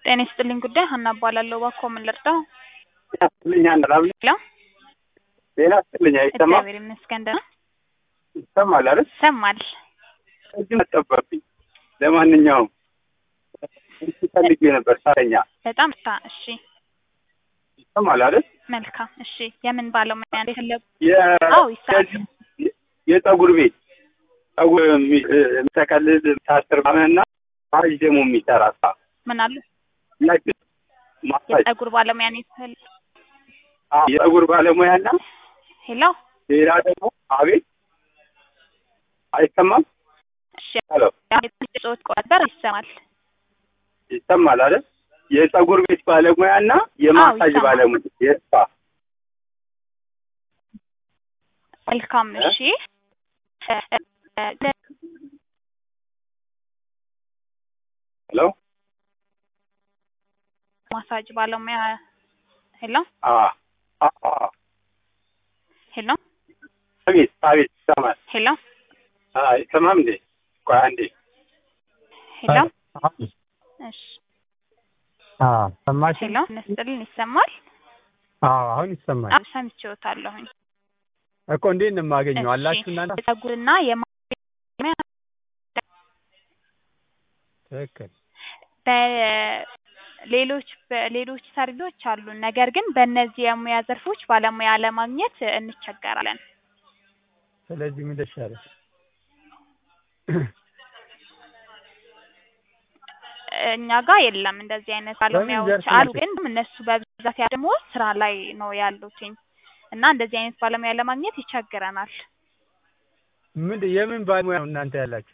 ጤና ይስጥልኝ ጉዳይ ሀና እባላለሁ። እባክዎ ምን ልርዳው? ጤና ይስጥልኝ ሀና ላብ ሄሎ ጤና ይስጥልኝ አይሰማም? እግዚአብሔር ይመስገን ደህና ይሰማል አይደል? ይሰማል። እጅ መጠበብኝ። ለማንኛውም እሱ ፈልጌ ነበር ሳተኛ በጣም ታ እሺ ይሰማል አይደል? መልካም እሺ የምን ባለሙያ ነው የፈለጉ? የ- አዎ ይሰማል። የዚህ- የጸጉር ቤት ጸጉር የሚ- የሚጠቀልል ታስር እና ማሳጅ ደግሞ የሚሰራ ሳ ምን አሉ? ሁላችን ማሳጅ የጸጉር ባለሙያ ነው የፈለጉ? አዎ፣ የጸጉር ባለሙያና ሄሎ ሌላ ደግሞ አቤት አይሰማም? እሺ ሄሎ ጾት ቆጠር ይሰማል። ይሰማል አይደል? የጸጉር ቤት ባለሙያና የማሳጅ ይሰማል። ባለሙያ የስፓ መልካም እሺ ሄሎ ማሳጅ ባለሙያ ሄሎ አ አ አ ሄሎ አቤት አቤት ይሰማል። ሄሎ አ ይሰማም እንዴ? ቆይ አንዴ ሄሎ እሺ ሰማሽ? ሄሎ ነስጥልን ይሰማል? አዎ አሁን ይሰማል አዎ ሰምቼዎታለሁኝ። እኮ እንዴት ነው የማገኘው? አላችሁ እናንተ? የጸጉርና የማያ ትክክል። በሌሎች በሌሎች ሰርቪሶች አሉ። ነገር ግን በእነዚህ የሙያ ዘርፎች ባለሙያ ለማግኘት እንቸገራለን። ስለዚህ ምን ይሻላል? እኛ ጋር የለም እንደዚህ አይነት ባለሙያዎች ዘርፍ አሉ፣ ናቸው? ግን እነሱ በብዛት ያ ደግሞ ስራ ላይ ነው ያሉትኝ እና እንደዚህ አይነት ባለሙያ ለማግኘት ይቸግረናል። ምንድን የምን ባለሙያ ነው እናንተ ያላችሁ?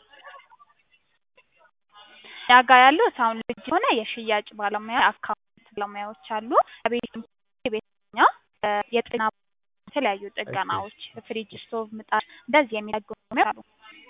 እኛ ጋር ያሉት አሁን ልጅ የሆነ የሽያጭ ባለሙያ፣ አካውንት ባለሙያዎች አሉ። ቤት ቤተኛ የጤና የተለያዩ ጥገናዎች ፍሪጅ፣ ስቶቭ፣ ምጣድ እንደዚህ የሚጠግኑ አሉ።